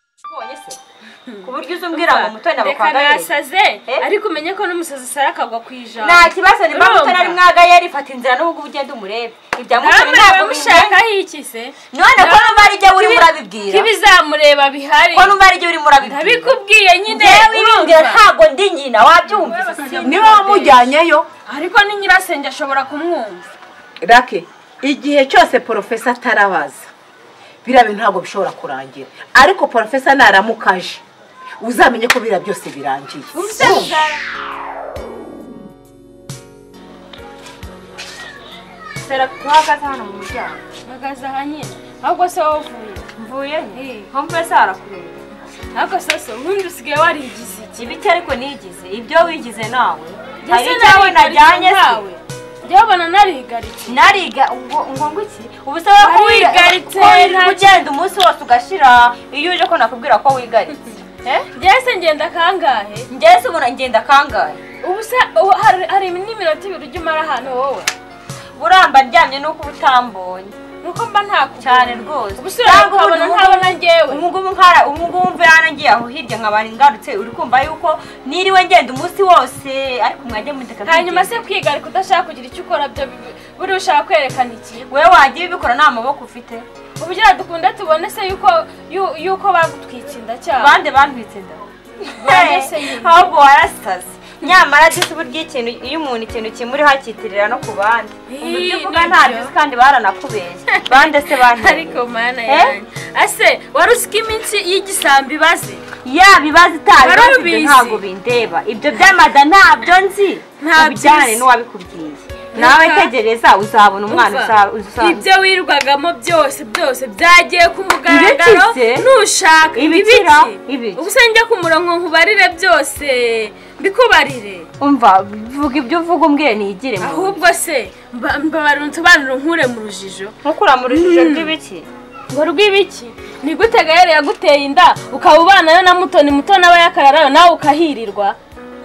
se ku buryo uzi umbwira ngo mutoni reka abakwangarire nasaze Eh? ariko umenye ko n'umusazi usara akagwa ku ijambo nta kibazo niba Urumva? mutoni ari mwagayeri fata inzira n'ubwo ugenda umurebe ibya mutoni namwe ntabwo bimwe bamushakaho iki se none ko numva ari igihe urimo urabibwira k'ibizamureba bihari ko numva ari igihe urimo urabibwira ndabikubwiye nyine ngewe ibingira urumva ntabwo ndi nyina wabyumvise niba wamujyanyeyo ariko ni nyirasenge ashobora kumwumva rake igihe cyose porofesa atarabaza biriya bintu ntabwo bishobora kurangira ariko porofesa naramukaje uzamenye ko biriya byose birangiye umusaza sara uhagaze hano mu muryango mpagaze aha nyine ahubwo se wowe uvuye mvuye he Eh. mpamvu ese harakureba ariko sasa ubundi usigaye warigize iki ibiti ariko nigize ibyo wigize nawe hari Ese icyawe narigarije najyanye se nkawe? njyewe ubona narigaritse nariga ngo ngo ngo iki ubu se wowe ko wiga- Warigaritse, ko uri nta- ugenda umunsi wose ugashira iyo uje ko nakubwira ko wigaritse eh njyewe se ngenda kangahe njyewe se ubona ngenda kangahe ubu se ubu hari hari n'iminota ibiri ujya umara hano wowe buramba ndyamye nuko uba utambonye nuko mba ntakubonye cyane rwose ubu se urabona ntabona njyewe umugubu nkara umugubu mve yarangiye aho hirya nkabari ngarutse uri kumva yuko niriwe ngenda umunsi wose ariko mwajya mundeka hanyuma kwigenda. se kwiga ariko udashaka kugira icyo ukora byo bibi- buriya ushaka kwerekana iki wewe wajya ubikora nta maboko ufite ubugira dukunda tubone se yuko yu- yuko bagutwitsinda cyane bande bantwitse nda Bande se nyine. ahubwo warasaze nyamara disi burya ikintu iyo umuntu ikintu kimuriho akitirira no ku bandi umuntu ujya uvuga Ni nta byo. disi kandi baranakubeye bande se bantwitse ariko mana Eh? yanjye ase wari uzi ko iminsi y'igisambi ibaze yaba ibibazo itabibazo ibyo Warabizi. ntabwo bindeba ibyo by'amada ntabyo nzi Ntabyo ubijyane uzi. n'uwabikubwiye nawe Reka. tegereza uzabona umwana Umva, uza- uzasanga ibyo wirwagamo byose byose byagiye ku mugaragaro Ibiki se? nushaka Ibikira? Ibiki? ubuse njya ku murongo nkubarire byose mbikubarire umva vuga ibyo uvuga umbwire nigire mu rugo. ahubwo se mba- mbabarira unsobanurire nkure mu rujijo nkukura mu rujijo rw'ibiki ngo rw'ibiki ni gute gahera yaguteye inda ukaba ubanayo na mutoni mutoni aba yakararayo nawe ukahirirwa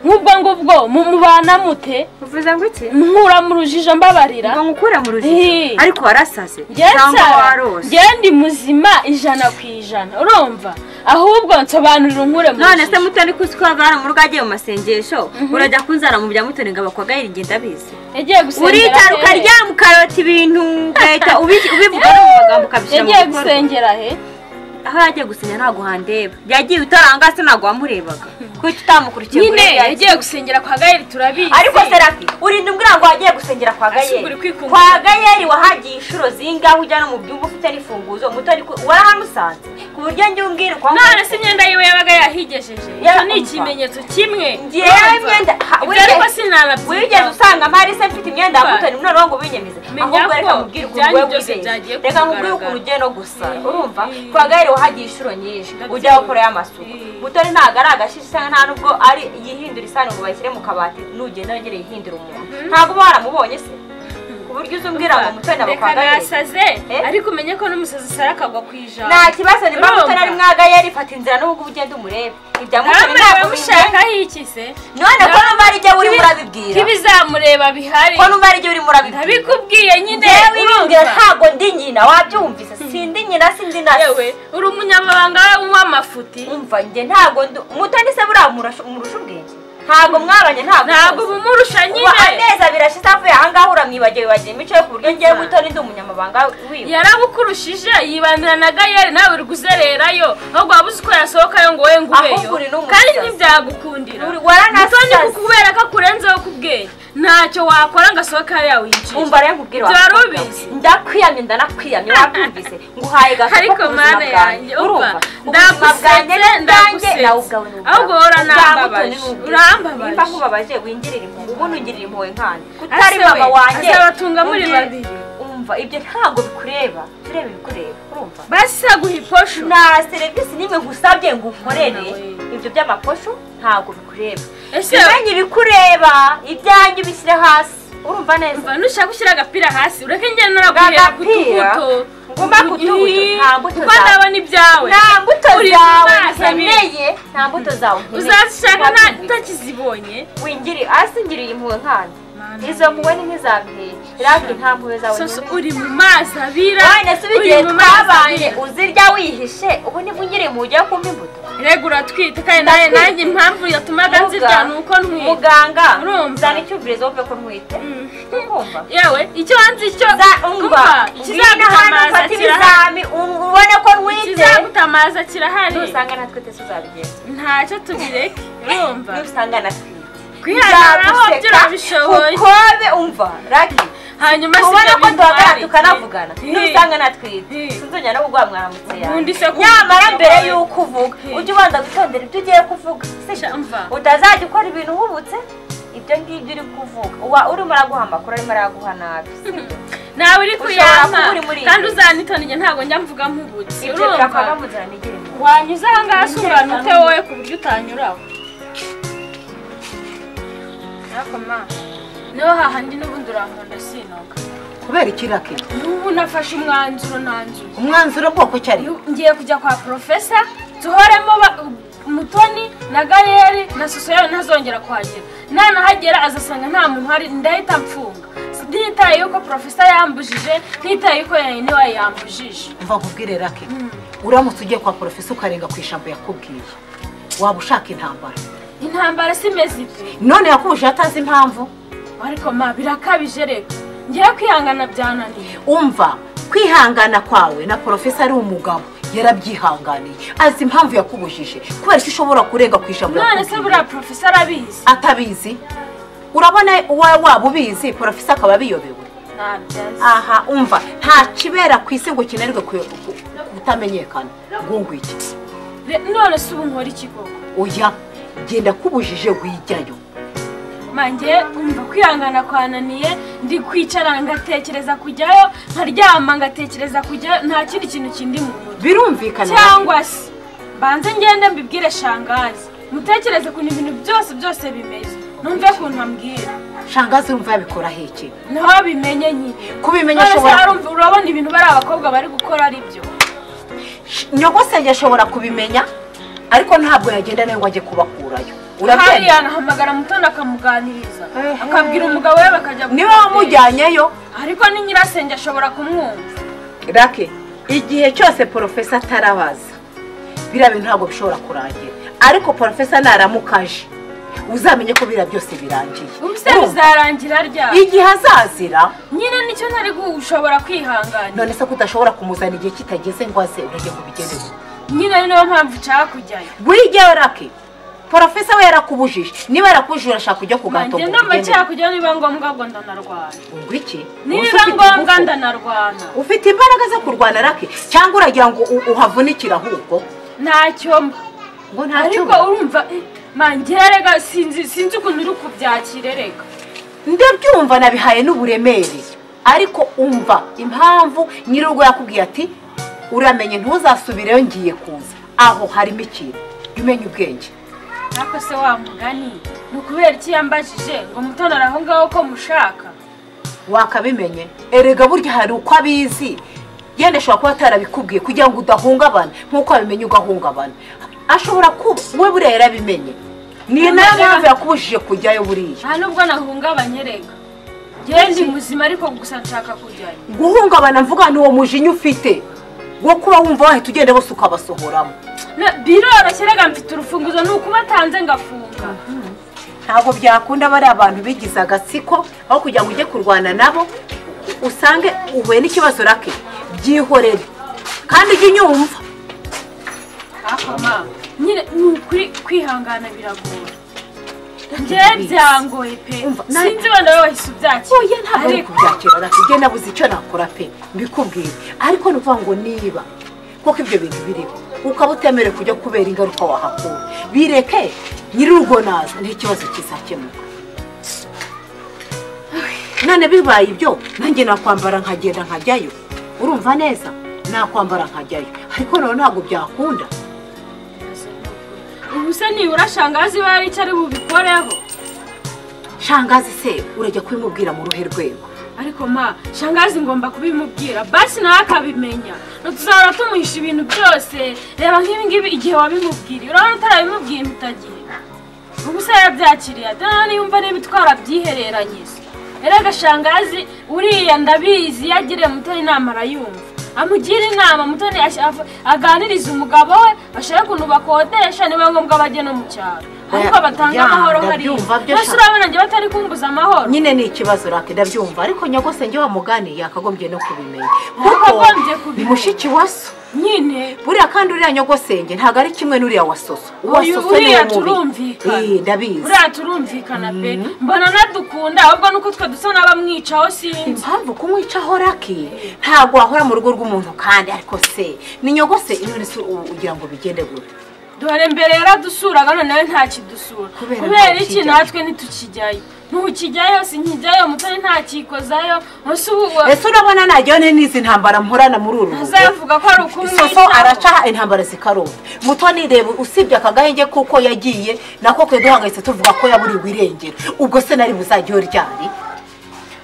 nk'ubwo ngubwo mu- mubana mute uvuze ngo iki nkura mu rujijo mbabarira ngo nkukure mu rujijo Hi. ariko warasaze cyangwa warose njyewe ndi muzima ijana ku ijana urumva ahubwo nsobanurira unkure mu none se rujijo. mutoni ko uzi ko hava hari mu rugo agiye mu masengesho urajya kunzara mu bya mutoni ngo abakwagayira ingenda abizi yagiye gusengera uricara hehe? ukaryama ukarota ibintu ugahita ubi- ubivuga no mu magambo ukabishyira mu yagiye bikorwa gusengera he aho yagiye gusinya ntabwo handeba yagiye utaranga se ntabwo wamurebaga kuko utamukurikiye nyine ngo urebe yagiye. yagiye gusengera kwa gaheri turabizi ariko serafi urinda umbwira ngo wagiye gusengera kwa Asuka uri gayeri kwikunda. kwa gayeri wahagiye inshuro zingahe ujya no mu byumba ufite n'ifunguzo mutari ku- warahamusanze ku buryo njye umbwira kwa none se imyenda yiwe yabaga yahigejeje Ya- icyo ni ikimenyetso kimwe Ngewe Urumva? imyenda- ha, Ibyo wigeze- ariko sinanabyigana wigeze usanga mpari se mfite imyenda ya mutoni none wowe ngo ubinyemeze Menya ahubwo ko reka mubwire ukuntu ibyanyu wowe byose wibeshye byagiye reka mubwire kugaragara. ukuntu ugiye no gusa Mm. urumva Mm. kwa gaheri wahagiye inshuro nyinshi Ndabyumva. ujya wakorayo amasuku Mm. mutoni ntabwo ari agashishi usanga nta nubwo ari yihindura isahani ngo bayishyire mu kabati nugenda wongere yihindure umuntu ntabwo uba waramubonye se ku buryo uzi umbwira ngo mutoni aba kwa reka gaheri nasaze Eh? ariko umenye ko n'umusazi usara akagwa ku ijana nta kibazo niba Urumva? mutoni ari mwagayeri fata inzira n'ubwo ugenda umurebe ibya mutoni namwe ntabwo bimwe bamushakaho iki se none ko numva ari igihe urimo urabibwira k'ibizamureba bihari ko numva ari igihe urimo urabibwira ndabikubwiye nyine ngewe ibingira urumva ntabwo ndi nyina wabyumvise sindi nyina sindi na yewe uri umunyamabanga w'amafuti umva njye ntabwo ndi mutoni se buriya murasha- murusha ubwenge ntabwo mwabanye ntabwo ntabwo muzi. bumurusha ubu nyine amezi abiri ashize avuye ahangaha uramwibagiwe wibagiwe imico ye ku buryo ngewe mutoni ndi umunyamabanga wiwe yarabukurushije yibandira na gayeri nawe uri kuzererayo ahubwo waba uzi uko yasohokayo ngo wowe Ahubwo uri ngubeyo n'umusazi. kandi ntibyagukundira Uri- waranasaze. mutoni kukubera ko akurenzeho ku bwenge ntacyo wakora ngo asohoke hariya winjire umva rero nkubwire Ibyo wari wakobwa we. ubizi. ndakwiyamye ndanakwiyamye wabyumvise nguhaye gacupa ariko mana yanjye umva ndagusetse ndagusetse ahubwo urambabaje woranambabaje nimba urambabaje nkubabaje wingirira impuhwe ubundi ungirira impuhwe nkandi Ase kutari we, mama wanjye azabatunga muri ungirira- babiri. umva ibyo ntabwo bikureba tureba ibikureba urumva basa guha iposho nta serivisi n'imwe ngusabye ngo ukorere Mama we. ibyo by'amaposho ntabwo bikureba ese bimenye ibikureba ibyanjye ubishyire hasi urumva neza mva nushaka gushyira agapira hasi ureke njyewe Ga naraguhera ku gapira? tubuto Nguma ku tubuto, Ih, nta mbuto kuko zawe. ndabona ibyawe nta mbuto Uri zawe maso abiri. nkeneye nta mbuto zawe nkeneye uzazishaka nta- Wabyumvise. utakizibonye wingiri hasi ngiriye impuhwe nkandi izo mpuwe ni nk'izambere rake nta mpuwe zawe soso nyobewe. uri mu mazi abira wane se igihe twabanye uzirya wihishe ubu nibwo unyiri mu ujya kumpa imbuto rega uratwite kandi nawe Ndatwite. nanjye impamvu yatumaga nzirya ni uko ntwite muganga Urumva? zana icyumvirizo wumve ko ntwite kumva yewe icyo wanze icyo umva ngwino hano ikizagutamaza ufate kirahari ibizami u- ubone ko ntwite ikizagutamaza kirahari nusanga natwe tese uzabigenza ntacyo tubireke urumva nusanga natwite kwihagararaho Nzaguseka byo urabishoboye kuko be umva rake hanyuma si ubona ibyo ko duhagarara bintwara tukanavugana iki? nusanga natwite Hi. sinzongera no kuguha mwaramutse Ubundi se yawe ku- nyamara mbere y'uko uvuga Hi. ujye ubanza gutondera ibyo ugiye kuvuga sibyo Shamva. utazajya ukora ibintu uhubutse ibyo ngibyo uri kuvuga uba urimo uraguha amakuru arimo araguha nabi sibyo nawe uri Ushobora kuyampa kuba uri muri kandi ibyo. uzanitona igihe ntabwo njya mvuga nk'ubutsi ibyo urumva birakwanga mu nzira nigire mu wanyuze aha ngaha se ungana ute wowe ku buryo utanyuraho ariko ma niho hahandi n'ubundi urankunda sinoga kubera iki rake n'ubu nafashe umwanzuro nanzuye umwanzuro bwoko ki ari Iyo ngiye kujya kwa porofesa duhoremo ba- mutoni na gayeri na soso yawe ntazongera kuhagera nanahagera azasanga nta muntu uhari ndahita mfunga ntitaye yuko porofesa yambujije ntitaye yuko yayine wawe yambujije mva nkubwire rake uramutse ugiye kwa porofesa ukarenga ku ijambo yakubwiye waba ushaka intambara intambara si imeze ite none yakubuje atazi impamvu ariko ma birakabije reka ngira kwihangana byananiye umva kwihangana kwawe na porofesa ari umugabo yarabyihanganiye azi impamvu yakubujije kubera ko ushobora kurenga ku ijambo none se buriya porofesa arabizi atabizi urabona wowe waba ubizi porofesa akaba abiyobewe ntabyazi aha umva nta kibera ku isi ngo kinerwe ku- ku- kutamenyekana ngungu iki Re- none se ubu nkora iki koko oya genda kubujije wijyayo manjye umva kwihangana kwananiye ndi kwicara ngatekereza kujyayo nkaryama ngatekereza kujyayo nta kindi kintu kindi mu mutwe birumvikana cyangwa se banze ngende mbibwire shangazi mutekereze ukuntu ibintu byose byose bimeze numve ukuntu ambwira shangazi urumva yabikora heke niho bimenye nyine kubimenya none se ashobora harumva urabona ibintu bari abakobwa bari gukora ari byo nyogosenge ashobora kubimenya ariko ntabwo yagenda nawe ngo ajye kubakurayo hariya urabyemera anahamagara mutoni akamuganiriza Ehe. akabwira umugabo we bakajya niba gutera. wamujyanyeyo ariko ni nyirasenge ashobora kumwumva rake igihe cyose porofesa atarabaza biriya bintu ntabwo bishobora kurangira ariko porofesa naramuka aje uzamenye ko biriya byose birangiye ubuse bizarangira ryari igihe azazira nyine nicyo ntari gushobora kwihangana none se ko udashobora kumuzana igihe kitageze ngo aze urajye ngo bigereho nyine ari nayo mpamvu nshaka kujyayo burigewe rake porofesa we yarakubujije niba yarakubujije urashaka kujya kugato nanjye ndumva nshaka kujyayo niba ngombwa ngo ndanarwana iki niba ngombwa ndanarwana ufite imbaraga zo kurwana rake cyangwa uragira ngo u- uhavunikire ahubwo ntacyo mba ngo ntacyo ariko urumva eh, mangira rega sinzi sinzi ukuntu uri kubyakira rega ndabyumva nabihaye n'uburemere ariko umva impamvu nyir'urugo yakubwiye ati uramenye ntuzasubireyo ngiye kuza aho harimo ikintu jya umenya ubwenge ariko se wa mugani ni ukubera iki yambajije ngo mutonore aho ngaho ko mushaka wakabimenye erega burya hari uko abizi yenda ashobora kuba atarabikubwiye kugira ngo udahungabana nk'uko wabimenye ugahungabana ashobora kuba we buriya yarabimenye ni nayo mpamvu yakubujije kujyayo buriya nta nubwo nahungabanye rega njyewe ndi muzima ariko gusa nshaka kujyayo guhungabana mvuga ni uwo mujinya ufite wo kuba wumva wahita ugenda bose ukabasohoramo Na- biroroshye rega mfite urufunguzo ni ukubatanze ngafunga ntabwo byakunda bariya abantu bigize agatsiko aho kugira ngo ujye kurwana nabo usange uhuye n'ikibazo rake byihorere kandi ujye unyumva ariko ma nyine ni ukuri kwihangana biragora njyewe byangoye pe Umva, na- sinzi wenda wowe wahise ubyakira oya ntabwo ari ariko kubyakira rake njye nabuze icyo nakora pe mbikubwire ariko ni ukuvuga ngo niba kuko ibyo bintu biriho ukaba utemerewe kujya kubera ingaruka wahakura bireke nyir'urugo naza n'ikibazo kizakemuka none bibaye ibyo nanjye nakwambara nkagenda nkajyayo urumva neza nakwambara nkajyayo ariko none ntabwo byakunda ubu se nibura shangazi we hari icyo ari bubikoreho shangazi se urajya kubimubwira mu ruhe rwego ariko ma shangazi ngomba kubimubwira basi nawe akabimenya ntituzahora tumuhisha ibintu byose reba nk'ibi ngibi igihe wabimubwiriye urabona utarabimubwiye mpita gihe ubu se yabyakiriye ate nawe niba umva niba itwara byihereranyije rero agashangazi uriya ndabizi iyo agiriye mutoni inama arayumva amugira inama mutoni ash- af- aganiriza umugabo we ashaka ukuntu bakodesha niba ngombwa bajye no mu cyaro ahubwo batanga ya, amahoro hariya ndabyumva byo mbese sha. urabona njye batari kumbuza amahoro nyine ni ikibazo rake ndabyumva ariko nyagose njye wa mugani yakagombye no kubimenya Yakagombye kubimenya. ni mushiki wa so nyine buriya kandi uriya nyogosenge ntabwo ari kimwe n'uriya wa soso uwa Uyu- soso ni uriya mubi turumvikana. Eh, ndabizi buriya turumvikana pe mbona nadukunda ahubwo nuko twe dusa n'abamwicaho sinzi impamvu kumwicaho raki ntabwo wahora mu rugo rw'umuntu kandi ariko se ni nyogose imwe se ugira ngo bigende gute dore mbere yaradusuraga noneho ntakidusura Kubera kubera iki ntakijyayo. natwe ntitukijyayo ntukijyayo sinkijyayo mutoni ntakikozayo munsi ubu ubu- ese urabona najyane n'izi ntambara mporana muri uru rugo ntazavuga ko ari ukumwicaho soso araca intambara zikarota mutoni reba usibye aka gahenge kuko yagiye nako twe duhangayitse tuvuga ko yaburiwe irengero ubwo se nari buzajyeho ryari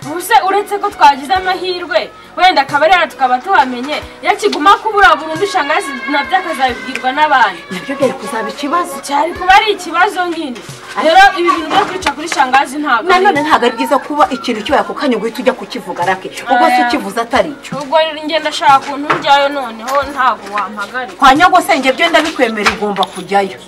ubuse uretse ko twagize amahirwe wenda akaba arera tukaba tuhamenye yakiguma kubura burundu ushangazi nabyo akazabibwirwa n'abandi nabyo byari kuzaba ikibazo cyari kuba ari ikibazo nk'ini rero ibi bintu byo kwica kuri shangazi ntabwo ari nanone ntabwo ari byiza kuba ikintu kibaye ako kanya guhita ujya kukivuga rake ubwo se Aya. ukivuze atari cyo ubwo ngenda ashaka ukuntu njyayo noneho ntabwo wampagari kwa nyagosenge byo ndabikwemera ugomba kujyayo